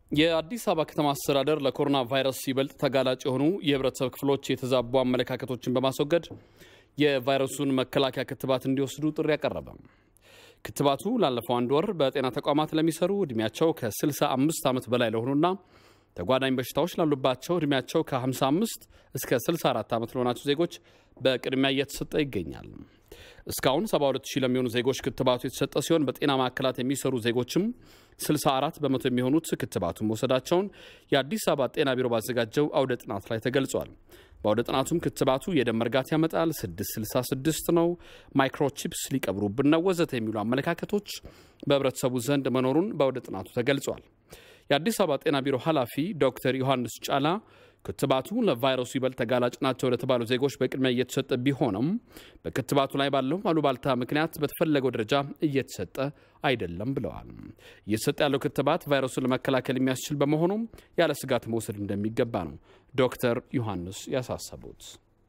የአዲስ አበባ ከተማ አስተዳደር ለኮሮና ቫይረስ ይበልጥ ተጋላጭ የሆኑ የህብረተሰብ ክፍሎች የተዛቡ አመለካከቶችን በማስወገድ የቫይረሱን መከላከያ ክትባት እንዲወስዱ ጥሪ ያቀረበ። ክትባቱ ላለፈው አንድ ወር በጤና ተቋማት ለሚሰሩ ዕድሜያቸው ከ65 ዓመት በላይ ለሆኑና ተጓዳኝ በሽታዎች ላሉባቸው ዕድሜያቸው ከ55 እስከ 64 ዓመት ለሆናቸው ዜጎች በቅድሚያ እየተሰጠ ይገኛል። እስካሁን 72 ሺህ ለሚሆኑ ዜጎች ክትባቱ የተሰጠ ሲሆን በጤና ማዕከላት የሚሰሩ ዜጎችም 64 በመቶ የሚሆኑት ክትባቱን መውሰዳቸውን የአዲስ አበባ ጤና ቢሮ ባዘጋጀው አውደ ጥናት ላይ ተገልጿል። በአውደ ጥናቱም ክትባቱ የደም መርጋት ያመጣል፣ 666 ነው፣ ማይክሮቺፕስ ሊቀብሩብን ነው፣ ወዘተ የሚሉ አመለካከቶች በህብረተሰቡ ዘንድ መኖሩን በአውደ ጥናቱ ተገልጿል። የአዲስ አበባ ጤና ቢሮ ኃላፊ ዶክተር ዮሐንስ ጫላ ክትባቱ ለቫይረሱ ይበልጥ ተጋላጭ ናቸው ለተባሉ ዜጎች በቅድሚያ እየተሰጠ ቢሆንም በክትባቱ ላይ ባለው አሉባልታ ምክንያት በተፈለገው ደረጃ እየተሰጠ አይደለም ብለዋል። እየተሰጠ ያለው ክትባት ቫይረሱን ለመከላከል የሚያስችል በመሆኑም ያለ ስጋት መውሰድ እንደሚገባ ነው ዶክተር ዮሐንስ ያሳሰቡት።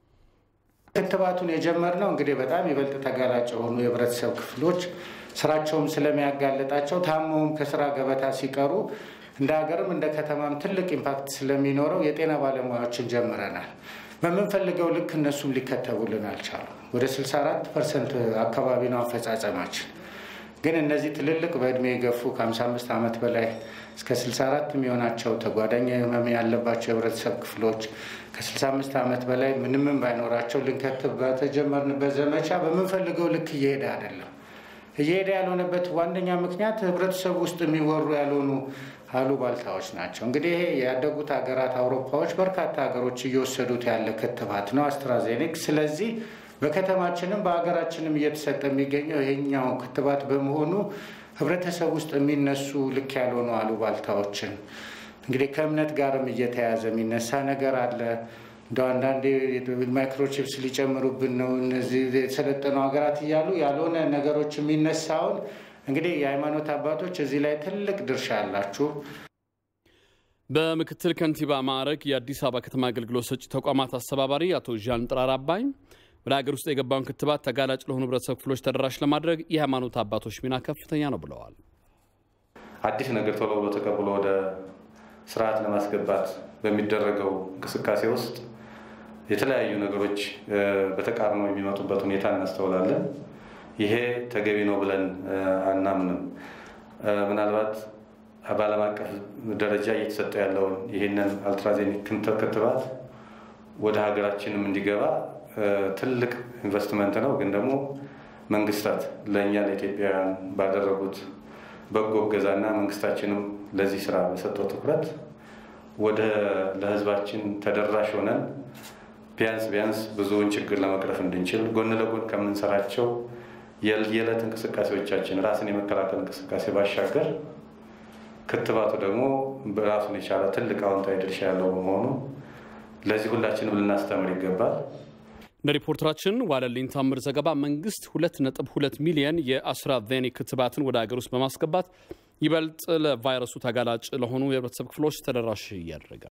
ክትባቱን የጀመርነው እንግዲህ በጣም ይበልጥ ተጋላጭ የሆኑ የህብረተሰብ ክፍሎች ስራቸውም ስለሚያጋልጣቸው ታመውም ከስራ ገበታ ሲቀሩ እንደ ሀገርም እንደ ከተማም ትልቅ ኢምፓክት ስለሚኖረው የጤና ባለሙያዎችን ጀምረናል። በምንፈልገው ልክ እነሱም ሊከተቡልን አልቻሉም። ወደ 64 ፐርሰንት አካባቢ ነው አፈጻጸማችን። ግን እነዚህ ትልልቅ በእድሜ የገፉ ከ55 ዓመት በላይ እስከ 64 የሚሆናቸው ተጓዳኝ ህመም ያለባቸው የህብረተሰብ ክፍሎች ከ65 ዓመት በላይ ምንምን ባይኖራቸው ልንከትብ በተጀመርንበት ዘመቻ በምንፈልገው ልክ እየሄደ አይደለም። እየሄደ ያልሆነበት ዋነኛ ምክንያት ህብረተሰቡ ውስጥ የሚወሩ ያልሆኑ አሉባልታዎች ናቸው። እንግዲህ ይሄ ያደጉት ሀገራት አውሮፓዎች፣ በርካታ ሀገሮች እየወሰዱት ያለ ክትባት ነው አስትራዜኔክ። ስለዚህ በከተማችንም በሀገራችንም እየተሰጠ የሚገኘው ይሄኛው ክትባት በመሆኑ ህብረተሰብ ውስጥ የሚነሱ ልክ ያልሆኑ አሉባልታዎችን እንግዲህ ከእምነት ጋርም እየተያዘ የሚነሳ ነገር አለ። እንደ አንዳንዴ ማይክሮቺፕስ ሊጨምሩብን ነው እነዚህ የሰለጠኑ ሀገራት እያሉ ያልሆነ ነገሮች የሚነሳውን እንግዲህ የሃይማኖት አባቶች እዚህ ላይ ትልቅ ድርሻ አላችሁ። በምክትል ከንቲባ ማዕረግ የአዲስ አበባ ከተማ አገልግሎት ሰጪ ተቋማት አስተባባሪ አቶ ዣን ጥራር አባይ ወደ ሀገር ውስጥ የገባውን ክትባት ተጋላጭ ለሆኑ ህብረተሰብ ክፍሎች ተደራሽ ለማድረግ የሃይማኖት አባቶች ሚና ከፍተኛ ነው ብለዋል። አዲስ ነገር ቶሎ ብሎ ተቀብሎ ወደ ስርዓት ለማስገባት በሚደረገው እንቅስቃሴ ውስጥ የተለያዩ ነገሮች በተቃርኖ የሚመጡበት ሁኔታ እናስተውላለን። ይሄ ተገቢ ነው ብለን አናምንም። ምናልባት በዓለም አቀፍ ደረጃ እየተሰጠ ያለውን ይህንን አልትራዜኒክ ክትባት ወደ ሀገራችንም እንዲገባ ትልቅ ኢንቨስትመንት ነው። ግን ደግሞ መንግስታት ለእኛ ለኢትዮጵያውያን ባደረጉት በጎ እገዛና መንግስታችንም ለዚህ ስራ በሰጠው ትኩረት ወደ ለህዝባችን ተደራሽ ሆነን ቢያንስ ቢያንስ ብዙውን ችግር ለመቅረፍ እንድንችል ጎን ለጎን ከምንሰራቸው የዕለት እንቅስቃሴዎቻችን ራስን የመከላከል እንቅስቃሴ ባሻገር ክትባቱ ደግሞ በራሱን የቻለ ትልቅ አዎንታዊ ድርሻ ያለው በመሆኑ ለዚህ ሁላችንም ልናስተምር ይገባል። እንደ ሪፖርተራችን ዋለልኝ ታምር ዘገባ መንግስት 2.2 ሚሊየን የአስትራዜኔካ ክትባትን ወደ ሀገር ውስጥ በማስገባት ይበልጥ ለቫይረሱ ተጋላጭ ለሆኑ የህብረተሰብ ክፍሎች ተደራሽ እያደረገ